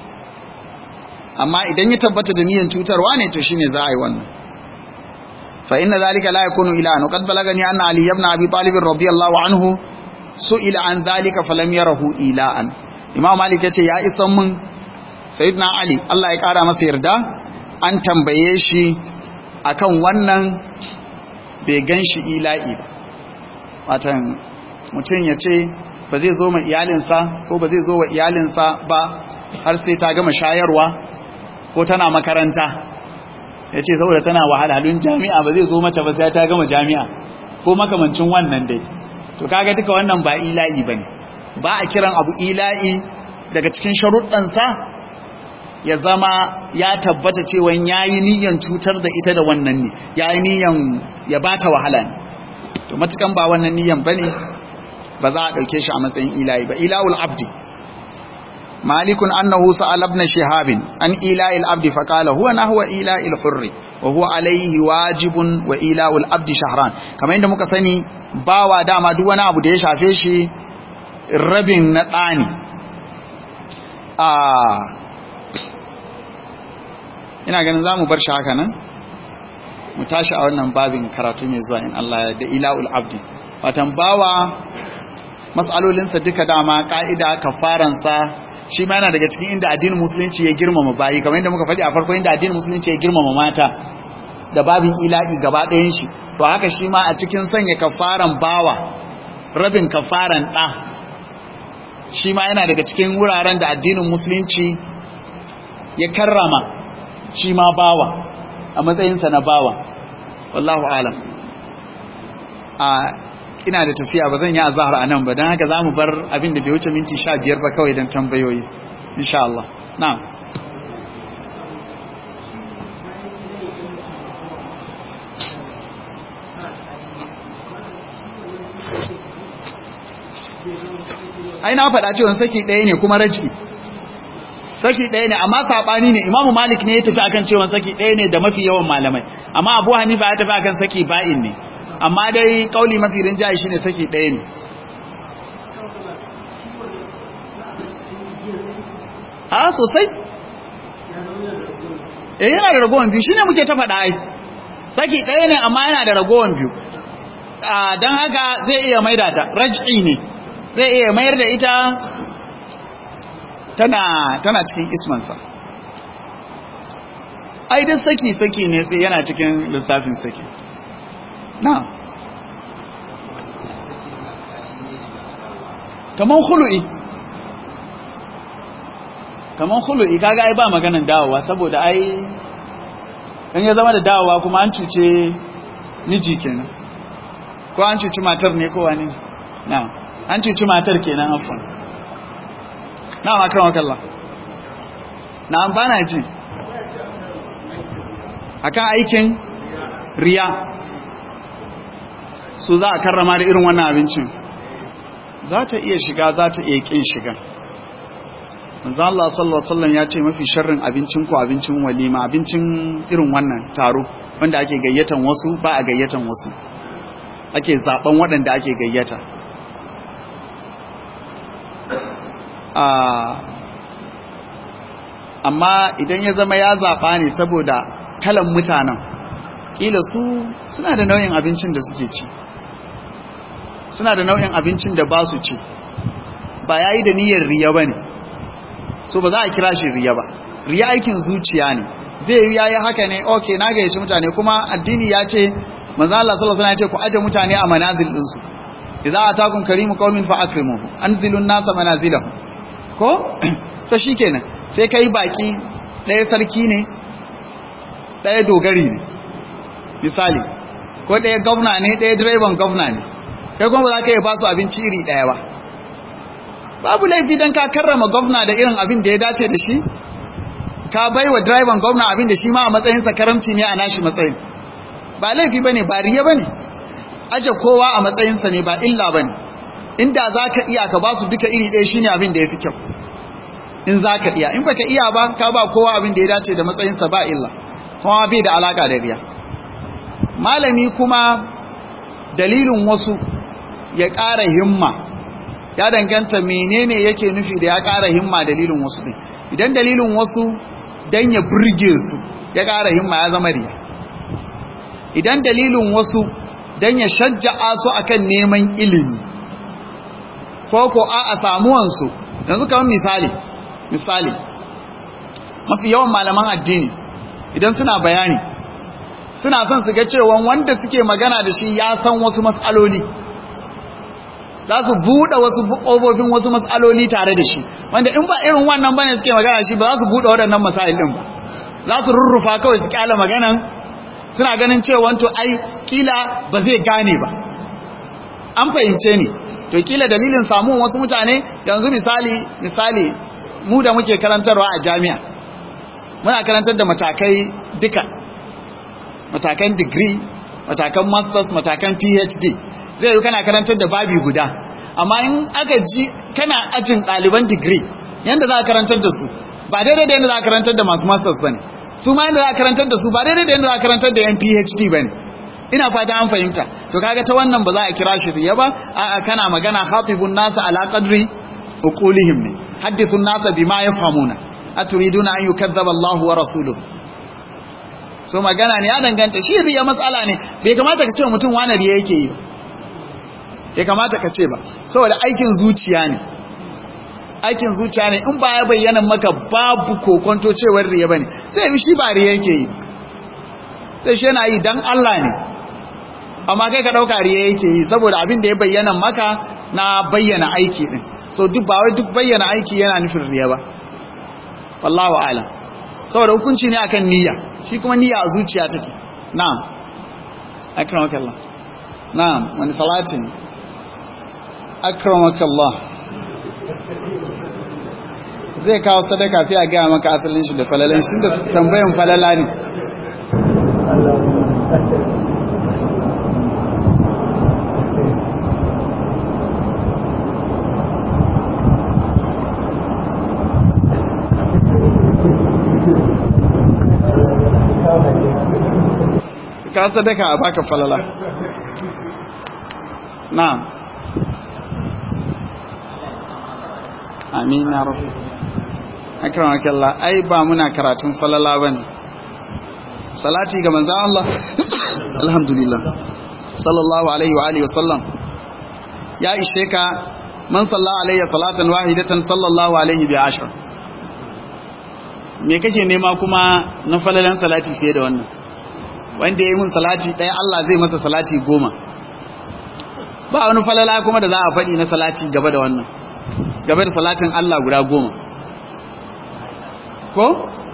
amma idan ya tabbata da niyyar cutarwa ne to shine za a yi wannan fa inna zalika la yakunu ila'an qad balagani anna ali ibn abi talib radiyallahu anhu su'ila an zalika falam yarahu ila'an imam malik ya ce ya isan mun sayyidina ali Allah ya kara masa yarda an tambaye shi akan wannan bai gan shi ila'i watan mutum ya ce ba zai zo ma iyalinsa ko ba zai zo wa iyalinsa ba har sai ta gama shayarwa ko tana makaranta ya ce saboda tana wahalhalun jami'a ba zai zo mata ba sai ta gama jami'a ko makamancin wannan dai to kaga duka wannan ba ila'i bane ba a kiran abu ila'i daga cikin sharuɗansa ya zama ya tabbata cewa yayi niyyar cutar da ita da wannan ne yayi niyyar ya bata wahala ne to matukan ba wannan niyyar bane ba za a dauke shi a matsayin ila'i ba ila'ul abdi malikun annahu sa'al ibn shihab an ila'il abdi fa qala huwa nahwa ila'il hurri wa huwa alayhi wajibun wa ila'ul abdi shahran kamar inda muka sani bawa dama duk wani abu da ya shafe shi rabin na ɗani a ina ganin za mu bar shi haka nan mu tashi a wannan babin karatu mai zuwa in Allah da ila'ul abdi watan bawa matsalolinsa duka dama ka'ida kafaransa shi ma yana daga cikin inda addinin musulunci ya girmama bayi kamar yadda muka faɗi a farko inda addinin musulunci ya girmama mata da babin ila'i gaba ɗayan shi to haka shi ma a cikin sanya kafaran bawa rabin kafaran ɗa shi ma yana daga cikin wuraren da addinin musulunci ya karrama shi ma bawa a matsayinsa na bawa wallahu alam a ina da tafiya ba zan yi azahar a nan ba don haka za mu bar abin da bai wuce minti sha biyar ba kawai don tambayoyi insha Allah na ai na faɗa cewa saki ɗaya ne kuma raji saki ɗaya ne amma saɓani ne imamu malik ne ya tafi akan cewa saki ɗaya ne da mafi yawan malamai amma abu hanifa ya tafi akan saki ba'in ne amma dai kauli mafi rinjaye shi ne saki ɗaya ne a sosai eh yana da ragowar biyu shine muke ta faɗa ai saki ɗaya ne amma yana da ragowar biyu don haka zai iya maida ta raj'i ne zai iya mayar da ita tana tana cikin ismansa ai duk saki saki ne sai yana cikin lissafin saki na kaman khulu'i kaman khulu'i kaga ai ba maganan dawowa saboda ai in ya zama da dawowa kuma an cuce miji kenan ko an cuci matar ne ko wani na an cuci matar kenan afwan na makar makalla na amfana ji akan aikin riya su za a karrama da irin wannan abincin za ta iya shiga za ta iya kin shiga manzo Allah sallallahu alaihi wasallam ya ce mafi sharrin abincin ku abincin walima abincin irin wannan taro wanda ake gayyatan wasu ba a gayyatan wasu ake zaben waɗanda ake gayyata amma idan ya zama ya zaɓa ne saboda kalan mutanen ƙila su suna da nau'in abincin da suke ci suna da nau'in abincin da ba su ci ba ya yi da niyyar riya ba ne so ba za a kira shi riya ba riya aikin zuciya ne zai yi yayi haka ne ok na gayyaci mutane kuma addini ya ce manzo Allah sallallahu alaihi wasallam ya ce ku aje mutane a manazil din su idza atakum karimu qaumin fa akrimuhu anzilun nasa manazilahum ko to shikenan sai kai baki ɗaya sarki ne ɗaya dogari ne misali ko ɗaya gwamna ne ɗaya direban gwamna ne kai kuma ba za ka yi ba su abinci iri ɗaya ba babu laifi don ka karrama gwamna da irin abin da ya dace da shi ka bai wa direban gwamna abin da shi ma a matsayinsa karamci ne a nashi matsayin ba laifi ba ne ba riya ba ne aje kowa a matsayinsa ne ba illa ba ne inda za ka iya ka ba su duka iri ɗaya shi ne abin da ya fi kyau in za ka iya in ba ka iya ba ka ba kowa abin da ya dace da matsayinsa ba illa kuma bai da alaka da riya malami kuma dalilin wasu ya ƙara himma ya danganta menene yake nufi da ya ƙara himma dalilin wasu ɗin idan dalilin wasu don ya burge su ya ƙara himma ya zama riya idan dalilin wasu don ya shajja'a su akan neman ilimi ko ko a a samuwansu yanzu kamar misali misali mafi yawan malaman addini idan suna bayani suna son su ga cewa wanda suke magana da shi ya san wasu matsaloli za su buɗe wasu ƙofofin wasu matsaloli tare da shi wanda in ba irin wannan bane suke magana shi ba za su buɗe waɗannan masailin ba za su rurrufa kawai su kyala maganan suna ganin cewa to ai kila ba zai gane ba an fahimce ni to kila dalilin samun wasu mutane yanzu misali misali mu da muke karantarwa a jami'a muna karantar da matakai duka matakan degree matakan masters matakan phd zai yi kana karantar da babi guda amma in aka ji kana ajin ɗaliban degree yadda za a karantar da su ba daidai da yadda za a karantar da masu masters ba ne su ma yadda za a karantar da su ba daidai da yadda za a karantar da yan phd ba ne ina fata an fahimta to kaga ta wannan ba za a kira shi riya ba a'a kana magana khatibun nasa ala qadri uqulihim ne hadithun nasa bima yafhamuna aturiduna an yukazzaba Allahu wa rasuluhu so magana ne ya danganta shi riya matsala ne bai kamata ka ce mutum wani riya yake yi bai kamata ka ce ba saboda aikin zuciya ne aikin zuciya ne in ba ya bayyana maka babu kokonto cewar riya bane sai shi ba riya yake yi sai shi yana yi dan Allah ne amma kai ka dauka riya yake yi saboda abin da ya bayyana maka na bayyana aiki din so duk ba wai duk bayyana aiki yana nufin riya ba wallahu a'lam saboda hukunci ne akan niyya shi kuma niyya a zuciya take na'am akramakallah na'am wani salatin akramakallah zai kawo sadaka sai a gaya maka asalin shi da falalan shi da tambayan falala ne ka sadaka a baka falala na'am amin ya rabu akramaka Allah ai ba muna karatun falala bane salati ga manzon Allah alhamdulillah sallallahu alaihi wa alihi wasallam ya ishe ka man salla alayya salatan wahidatan sallallahu alaihi bi ashar me kake nema kuma na falalan salati fiye da wannan wanda ya yi mun salati ɗaya Allah zai masa salati goma ba wani falala kuma da za a faɗi na salati gaba da wannan gaba da salatin Allah guda goma ko?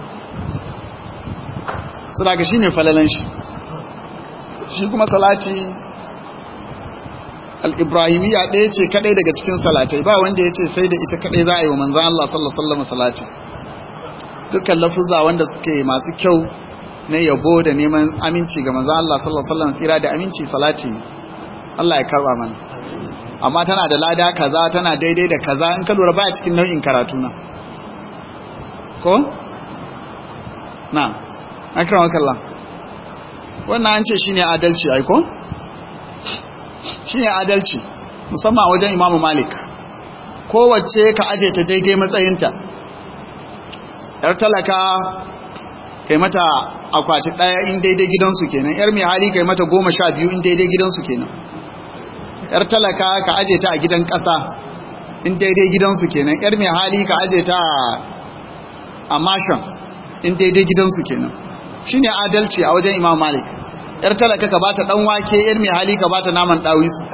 su daga shi ne falalan shi shi kuma salati al'ibrahimiyya ɗaya ce kaɗai daga cikin salatai ba wanda ya ce sai da ita kaɗai za a yi wa manzan Allah sallallahu salati dukkan lafuza wanda suke masu kyau na yabo da neman aminci ga manzan Allah sallallahu alaihi wasallam tsira da aminci salati Allah ya karba mana amma tana da lada kaza tana daidai da kaza in ka lura baya cikin nau'in karatu na ko na akramaka Allah wannan an ce shine adalci ai ko shine adalci musamman wajen Imam Malik kowace ka aje ta daidai matsayinta yar talaka kai mata akwati ɗaya in daidai gidansu kenan yar mai hali kai mata goma sha biyu in daidai gidansu kenan yar talaka ka aje ta a gidan ƙasa in daidai gidansu kenan yar mai hali ka aje ta a mashan in daidai gidansu kenan shine adalci a wajen imam malik yar talaka ka bata dan wake yar mai hali ka bata naman dawisu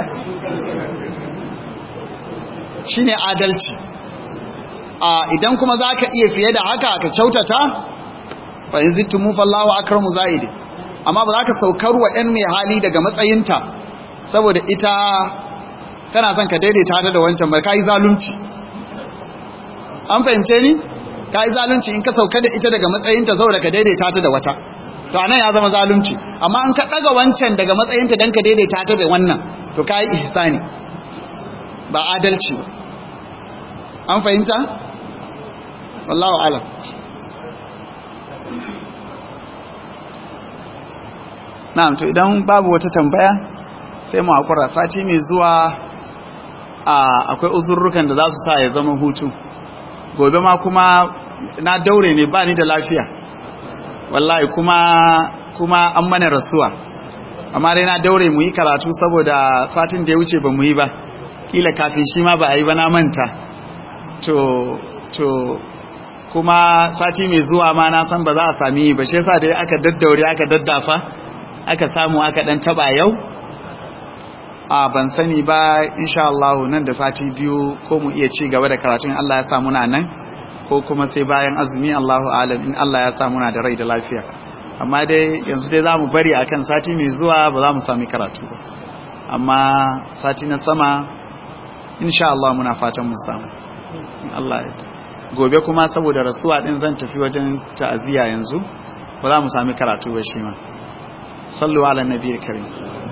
shine adalci a idan kuma zaka iya fiye da haka ka kyautata fa in zittumu fallahu akramu zaidi amma ba za ka saukar wa ɗan mai hali daga matsayinta saboda ita kana son ka daidaita ta da wancan bar kai zalunci an fahimce ni kai zalunci in ka sauka da ita daga matsayinta saboda ka daidaita ta da wata to anan ya zama zalunci amma in ka daga wancan daga matsayinta dan ka daidaita ta da wannan to kai ihsani ba adalci ba an fahimta wallahu alam na'am to idan babu wata tambaya sai mu hakura sati mai zuwa a akwai uzurrukan da za su sa ya zama hutu gobe ma kuma na daure ne ba ni da lafiya wallahi kuma kuma an mana rasuwa amma dai na daure mu yi karatu saboda satin da ya wuce ba mu yi ba kila kafin shi ma ba a yi ba na manta to to kuma sati mai zuwa ma na san ba za a sami ba shi yasa dai aka daddaure aka daddafa aka samu aka dan taba yau a ban sani ba insha Allah nan da sati biyu ko mu iya ci gaba da karatun Allah ya sa muna nan ko kuma sai bayan azumi Allahu alam in Allah ya sa muna da rai da lafiya amma dai yanzu dai zamu bari akan sati mai zuwa ba za mu sami karatu ba amma sati na sama insha Allah muna fatan mu samu Allah ya gobe kuma saboda rasuwa din zan tafi wajen ta'aziyya yanzu ba za mu sami karatu ba shi ma sallu ala nabiyyi karim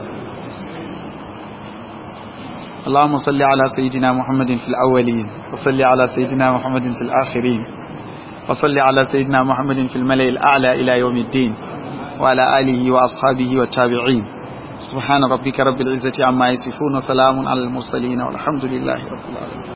اللهم صل على سيدنا محمد في الأولين وصل على سيدنا محمد في الآخرين وصل على سيدنا محمد في الملأ الأعلى إلى يوم الدين وعلى آله وأصحابه والتابعين سبحان ربك رب العزة عما يصفون وسلام على المرسلين والحمد لله رب العالمين